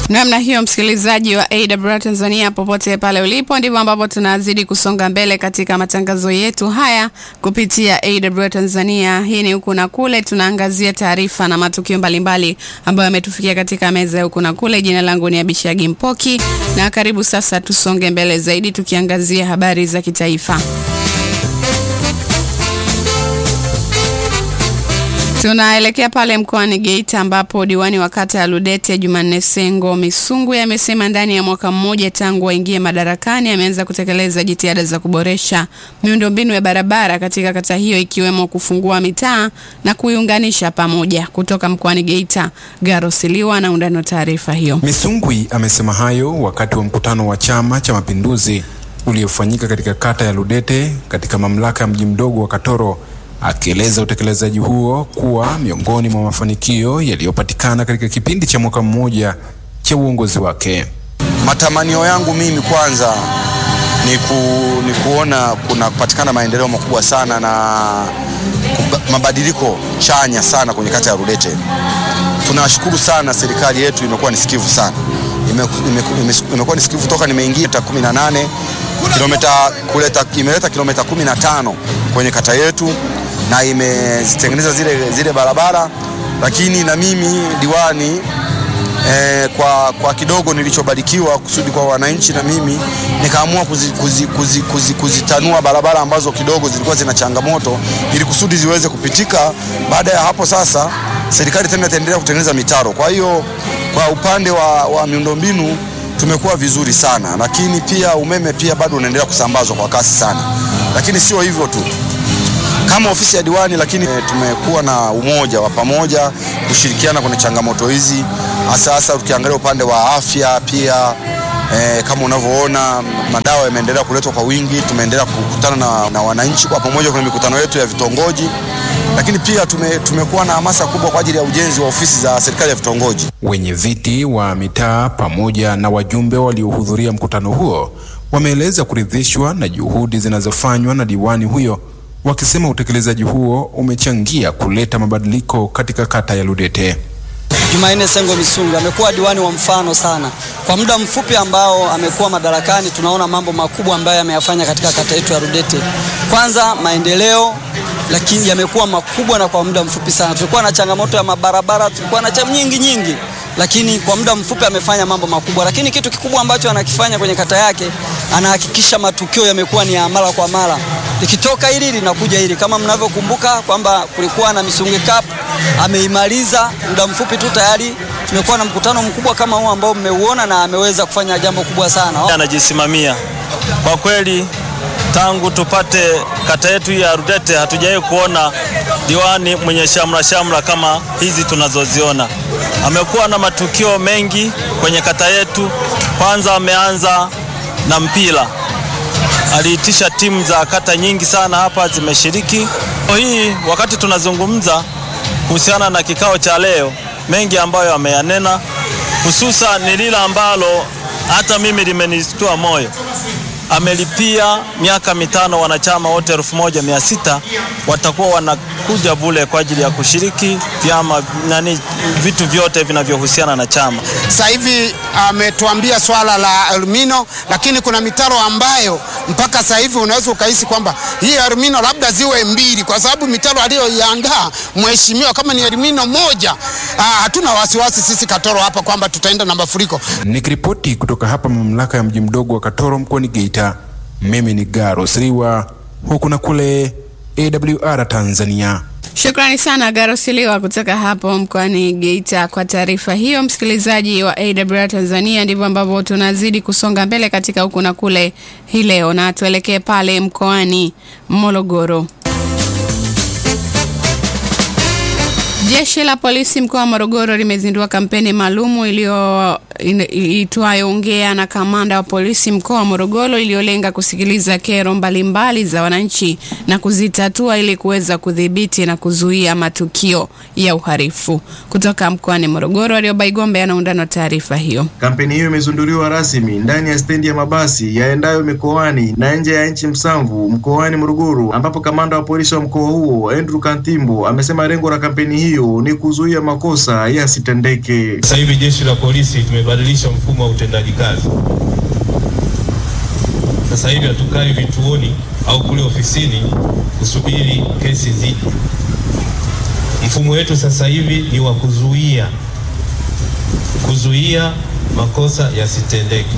Namna hiyo, msikilizaji wa AWR Tanzania, popote pale ulipo, ndivyo ambapo tunazidi kusonga mbele katika matangazo yetu haya kupitia AWR Tanzania. Hii ni huku na kule, tunaangazia taarifa na matukio mbalimbali ambayo yametufikia katika meza ya huku na kule. Jina langu ni Abishagi Mpoki na karibu sasa, tusonge mbele zaidi tukiangazia habari za kitaifa. Tunaelekea pale mkoani Geita ambapo diwani wa kata ya Ludete Jumanne Sengo Misungu amesema ndani ya mwaka mmoja tangu waingie madarakani ameanza kutekeleza jitihada za kuboresha miundombinu ya barabara katika kata hiyo ikiwemo kufungua mitaa na kuiunganisha pamoja. Kutoka mkoani Geita, Garo Siliwa na undani wa taarifa hiyo. Misungwi amesema hayo wakati wa mkutano wa Chama cha Mapinduzi uliofanyika katika kata ya Ludete katika mamlaka ya mji mdogo wa Katoro akieleza utekelezaji huo kuwa miongoni mwa mafanikio yaliyopatikana katika kipindi cha mwaka mmoja cha uongozi wake. Matamanio yangu mimi kwanza ni, ku, ni kuona kuna kupatikana maendeleo makubwa sana na mabadiliko chanya sana kwenye kata ya Rudete. Tunashukuru sana serikali yetu, imekuwa ni sikivu sana, imekuwa ni sikivu toka nimeingia ta 18 kilomita kuleta, imeleta kilomita 15 kwenye kata yetu na imezitengeneza zile, zile barabara, lakini na mimi diwani eh, kwa, kwa kidogo nilichobarikiwa kusudi kwa wananchi, na mimi nikaamua kuzitanua kuzi, kuzi, kuzi, kuzi barabara ambazo kidogo zilikuwa zina changamoto ili kusudi ziweze kupitika. Baada ya hapo sasa, serikali tena itaendelea kutengeneza mitaro. Kwa hiyo kwa upande wa, wa miundombinu tumekuwa vizuri sana, lakini pia umeme pia bado unaendelea kusambazwa kwa kasi sana, lakini sio hivyo tu kama ofisi ya diwani, lakini e, tumekuwa na umoja wa pamoja kushirikiana kwenye changamoto hizi, hasa hasa ukiangalia upande wa afya pia. E, kama unavyoona madawa yameendelea kuletwa kwa wingi, tumeendelea kukutana na, na wananchi kwa pamoja kwenye mikutano yetu ya vitongoji, lakini pia tume, tumekuwa na hamasa kubwa kwa ajili ya ujenzi wa ofisi za serikali ya vitongoji. Wenye viti wa mitaa pamoja na wajumbe waliohudhuria mkutano huo wameeleza kuridhishwa na juhudi zinazofanywa na diwani huyo wakisema utekelezaji huo umechangia kuleta mabadiliko katika kata ya Ludete. Jumanne Sengo Misungu amekuwa diwani wa mfano sana. Kwa muda mfupi ambao amekuwa madarakani, tunaona mambo makubwa ambayo ameyafanya katika kata yetu ya Ludete. Kwanza maendeleo, lakini yamekuwa makubwa na kwa muda mfupi sana. Tulikuwa na changamoto ya mabarabara, tulikuwa na changamoto nyingi nyingi lakini kwa muda mfupi amefanya mambo makubwa. Lakini kitu kikubwa ambacho anakifanya kwenye kata yake, anahakikisha matukio yamekuwa ni ya mara kwa mara, likitoka hili linakuja hili. Kama mnavyokumbuka kwamba kulikuwa na Misungi Cup, ameimaliza muda mfupi tu, tayari tumekuwa na mkutano mkubwa kama huu ambao mmeuona, na ameweza kufanya jambo kubwa sana. Anajisimamia kwa kweli tangu tupate kata yetu ya Rudete hatujawahi kuona diwani mwenye shamra shamra kama hizi tunazoziona. Amekuwa na matukio mengi kwenye kata yetu. Kwanza ameanza na mpira, aliitisha timu za kata nyingi sana hapa zimeshiriki. Hii wakati tunazungumza kuhusiana na kikao cha leo, mengi ambayo ameyanena, hususan ni lile ambalo hata mimi limenistua moyo amelipia miaka mitano wanachama wote elfu moja mia sita watakuwa wanakuja bule kwa ajili ya kushiriki vyama nani, vitu vyote vinavyohusiana na chama. Sasa hivi ametuambia swala la alumino, lakini kuna mitaro ambayo mpaka sasa hivi unaweza ukahisi kwamba hii alumino labda ziwe mbili, kwa sababu mitaro aliyoiandaa mheshimiwa kama ni alumino moja, aa, hatuna wasiwasi sisi Katoro hapa kwamba tutaenda na mafuriko. Nikiripoti kutoka hapa mamlaka ya mji mdogo wa Katoro mkoani Geita, mimi ni Garo Siriwa huku na kule AWR Tanzania. Shukrani sana Garosiliwa kutoka hapo mkoani Geita kwa taarifa hiyo. Msikilizaji wa AWR Tanzania, ndivyo ambavyo tunazidi kusonga mbele katika huku na kule hii leo, na tuelekee pale mkoani Morogoro. Jeshi la polisi mkoa wa Morogoro limezindua kampeni maalumu iliyo itwayo Ongea na Kamanda wa Polisi mkoa wa Morogoro iliyolenga kusikiliza kero mbalimbali za wananchi na kuzitatua ili kuweza kudhibiti na kuzuia matukio ya uhalifu. Kutoka mkoani Morogoro, Aliobaigombe anaundana taarifa hiyo. Kampeni hiyo imezinduliwa rasmi ndani ya stendi ya mabasi yaendayo mikoani na nje ya nchi Msamvu mkoani Morogoro, ambapo kamanda wa polisi wa mkoa huo Andrew Kantimbo amesema lengo la kampeni hiyo hiyo ni kuzuia makosa yasitendeke. Sasa hivi jeshi la polisi tumebadilisha mfumo wa utendaji kazi. Sasa hivi hatukai vituoni au kule ofisini kusubiri kesi zije. Mfumo wetu sasa hivi ni wa kuzuia kuzuia makosa yasitendeke.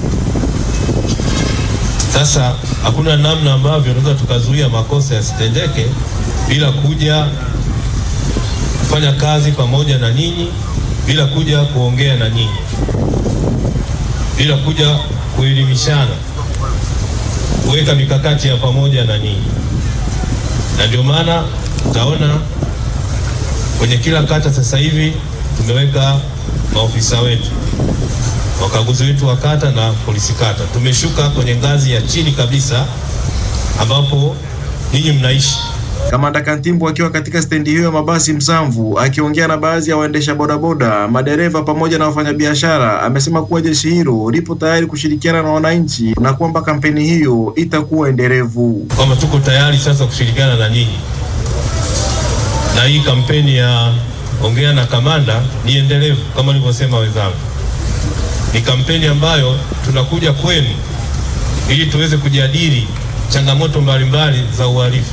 Sasa hakuna namna ambavyo tunaweza tukazuia makosa yasitendeke bila kuja kufanya kazi pamoja na nyinyi, bila kuja kuongea na nyinyi, bila kuja kuelimishana, kuweka mikakati ya pamoja na nyinyi. Na ndio maana utaona kwenye kila kata sasa hivi tumeweka maofisa wetu wakaguzi wetu wa kata na polisi kata. Tumeshuka kwenye ngazi ya chini kabisa ambapo ninyi mnaishi. Kamanda Kantimbu akiwa katika stendi hiyo ya mabasi Msamvu akiongea na baadhi ya waendesha bodaboda, madereva pamoja na wafanyabiashara, amesema kuwa jeshi hilo lipo tayari kushirikiana na wananchi na kwamba kampeni hiyo itakuwa endelevu. Kwamba tuko tayari sasa kushirikiana na nyinyi, na hii kampeni ya ongea na kamanda ni endelevu kama nilivyosema wenzangu ni kampeni ambayo tunakuja kwenu ili tuweze kujadili changamoto mbalimbali za uhalifu,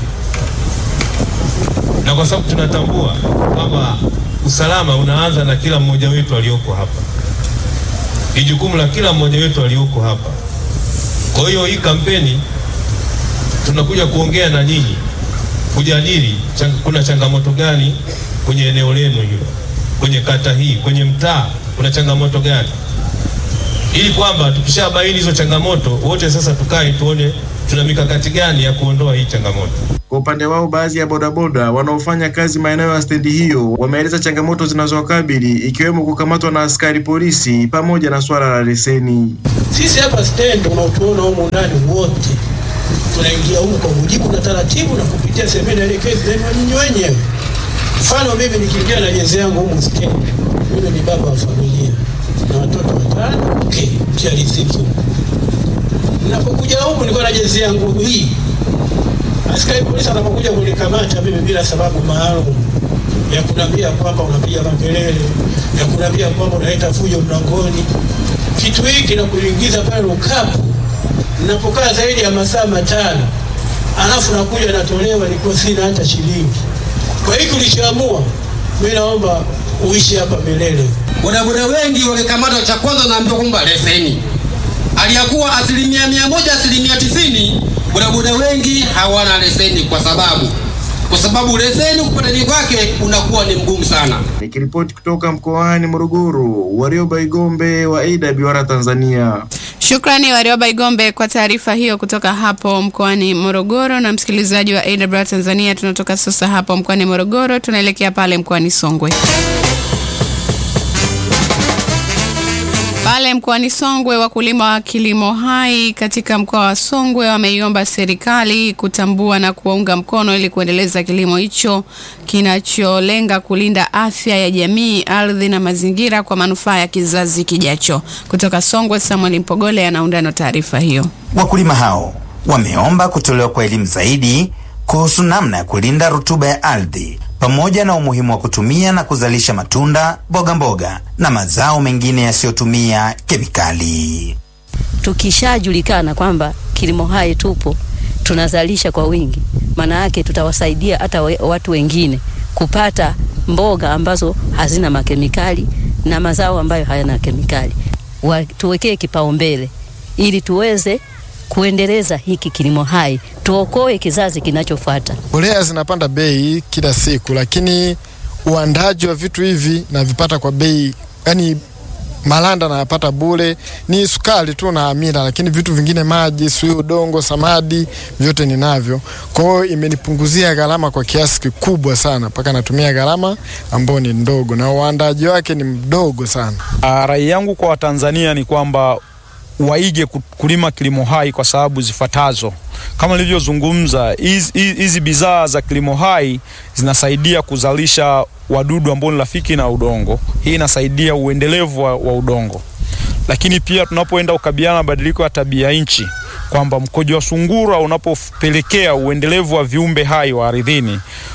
na kwa sababu tunatambua kwamba usalama unaanza na kila mmoja wetu aliyoko hapa, ni jukumu la kila mmoja wetu aliyoko hapa. Kwa hiyo hii kampeni tunakuja kuongea na nyinyi, kujadili chang kuna changamoto gani kwenye eneo lenu hilo, kwenye kata hii, kwenye mtaa kuna changamoto gani ili kwamba tukishabaini hizo changamoto wote sasa tukae tuone tuna mikakati gani ya kuondoa hii changamoto. Kwa upande wao, baadhi ya bodaboda wanaofanya kazi maeneo ya stendi hiyo wameeleza changamoto zinazowakabili ikiwemo kukamatwa na askari polisi pamoja na swala la leseni. Sisi hapa stendi unaotuona humu ndani wote tunaingia humu kwa mujibu na taratibu na kupitia semeni elekezi zenu nyinyi wenyewe. Mfano mimi nikiingia na jezi yangu humu stendi, mimi ni baba wa familia na watoto watano okay, kia riziki huko. Ninapokuja huku nilikuwa na jezi yangu hii, askari polisi anapokuja kunikamata mimi bila sababu maalum ya kuniambia kwamba unapiga makelele, ya kuniambia kwamba unaleta fujo mlangoni, kitu hiki na kuingiza pale Lukapu, ninapokaa zaidi ya masaa matano, alafu nakuja natolewa, nilikuwa sina hata shilingi. Kwa hiyo tulichoamua, mimi naomba uishi hapa milele. Bodaboda wengi wamekamatwa, cha kwanza naambiwa kwamba leseni, aliyakuwa asilimia mia moja asilimia tisini bodaboda wengi hawana leseni, kwa sababu kwa sababu leseni kupatani kwake unakuwa ni mgumu sana. Nikiripoti kutoka mkoani Morogoro, Warioba Igombe wa AWR Tanzania. Shukrani Warioba Igombe kwa taarifa hiyo kutoka hapo mkoani Morogoro. Na msikilizaji wa AWR Tanzania, tunatoka sasa hapo mkoani Morogoro, tunaelekea pale mkoani Songwe. Pale mkoani Songwe, wakulima wa kilimo hai katika mkoa wa Songwe wameiomba serikali kutambua na kuwaunga mkono ili kuendeleza kilimo hicho kinacholenga kulinda afya ya jamii, ardhi na mazingira kwa manufaa ya kizazi kijacho. Kutoka Songwe, Samuel Mpogole anaunda na taarifa hiyo. Wakulima hao wameomba kutolewa kwa elimu zaidi kuhusu namna ya kulinda rutuba ya ardhi pamoja na umuhimu wa kutumia na kuzalisha matunda, mboga mboga na mazao mengine yasiyotumia kemikali. Tukishajulikana kwamba kilimo hai tupo, tunazalisha kwa wingi, maana yake tutawasaidia hata we, watu wengine kupata mboga ambazo hazina makemikali na mazao ambayo hayana kemikali. Wa, tuwekee kipaumbele ili tuweze kuendeleza hiki kilimo hai, tuokoe kizazi kinachofuata. Mbolea zinapanda bei kila siku, lakini uandaji wa vitu hivi navipata kwa bei, yani malanda nayapata bure, ni sukari tu na amira, lakini vitu vingine, maji, sui, udongo, samadi, vyote ninavyo. Kwa hiyo imenipunguzia gharama kwa kiasi kikubwa sana, mpaka natumia gharama ambayo ni ndogo na uandaji wake ni mdogo sana. Rai yangu kwa Watanzania ni kwamba waige kulima kilimo hai kwa sababu zifuatazo. Kama nilivyozungumza, hizi bidhaa za kilimo hai zinasaidia kuzalisha wadudu ambao ni rafiki na udongo. Hii inasaidia uendelevu wa, wa udongo, lakini pia tunapoenda kukabiliana na mabadiliko ya tabia nchi, kwamba mkojo wa sungura unapopelekea uendelevu wa viumbe hai wa ardhini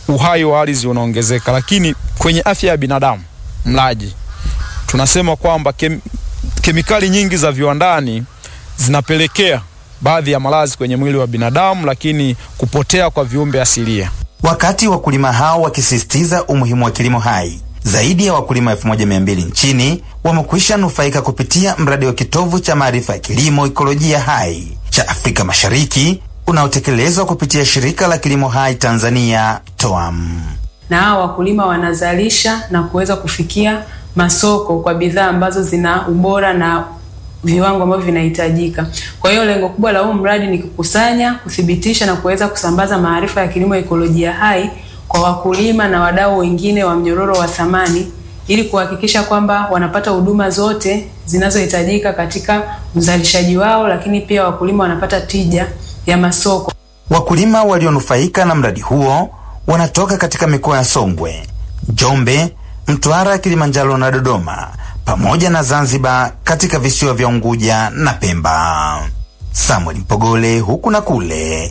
uhai wa ardhi unaongezeka, lakini kwenye afya ya binadamu mlaji, tunasema kwamba kem, kemikali nyingi za viwandani zinapelekea baadhi ya maradhi kwenye mwili wa binadamu, lakini kupotea kwa viumbe asilia. Wakati wakulima hao wakisisitiza umuhimu wa kilimo hai, zaidi ya wakulima 1200 nchini wamekwisha nufaika kupitia mradi wa kitovu cha maarifa ya kilimo ikolojia hai cha Afrika Mashariki unaotekelezwa kupitia shirika la kilimo hai Tanzania TOAM. na hao wakulima wanazalisha na kuweza kufikia masoko kwa bidhaa ambazo zina ubora na viwango ambavyo vinahitajika. Kwa hiyo lengo kubwa la huu mradi ni kukusanya, kuthibitisha na kuweza kusambaza maarifa ya kilimo ekolojia hai kwa wakulima na wadau wengine wa mnyororo wa thamani ili kuhakikisha kwamba wanapata huduma zote zinazohitajika katika uzalishaji wao, lakini pia wakulima wanapata tija ya masoko. Wakulima walionufaika na mradi huo wanatoka katika mikoa ya Songwe, Njombe, Mtwara, Kilimanjaro na Dodoma pamoja na Zanzibar katika visiwa vya Unguja na Pemba. Samuel Mpogole huku na kule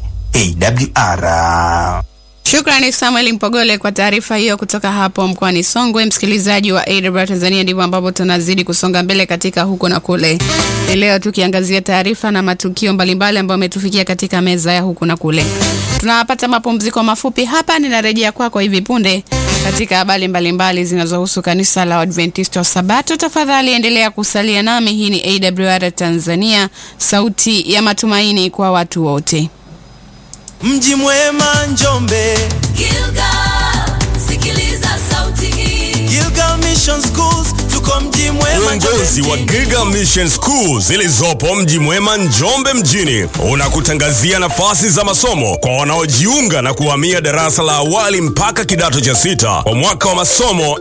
AWR. Shukrani Samuel Mpogole kwa taarifa hiyo kutoka hapo mkoani Songwe. Msikilizaji wa AWR Tanzania, ndivyo ambapo tunazidi kusonga mbele katika huko na kule. Hii Leo tukiangazia taarifa na matukio mbalimbali ambayo ametufikia katika meza ya huku na kule. Tunapata mapumziko mafupi hapa, ninarejea kwako hivi punde katika habari mbalimbali zinazohusu kanisa la Adventista wa Sabato. Tafadhali endelea kusalia nami. Hii ni AWR Tanzania, sauti ya matumaini kwa watu wote. Mji mwema Njombe, Gilgal, sikiliza sauti hii. Gilgal Mission Schools, tuko mji mwema Uongozi wa Giga Mission School zilizopo mji mwema Njombe mjini unakutangazia nafasi za masomo kwa wanaojiunga na kuhamia darasa la awali mpaka kidato cha sita kwa mwaka wa masomo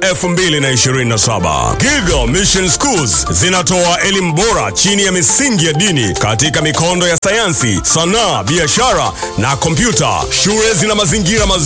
2027. Giga Mission Schools zinatoa elimu bora chini ya misingi ya dini katika mikondo ya sayansi, sanaa, biashara na kompyuta. Shule zina mazingira mazuri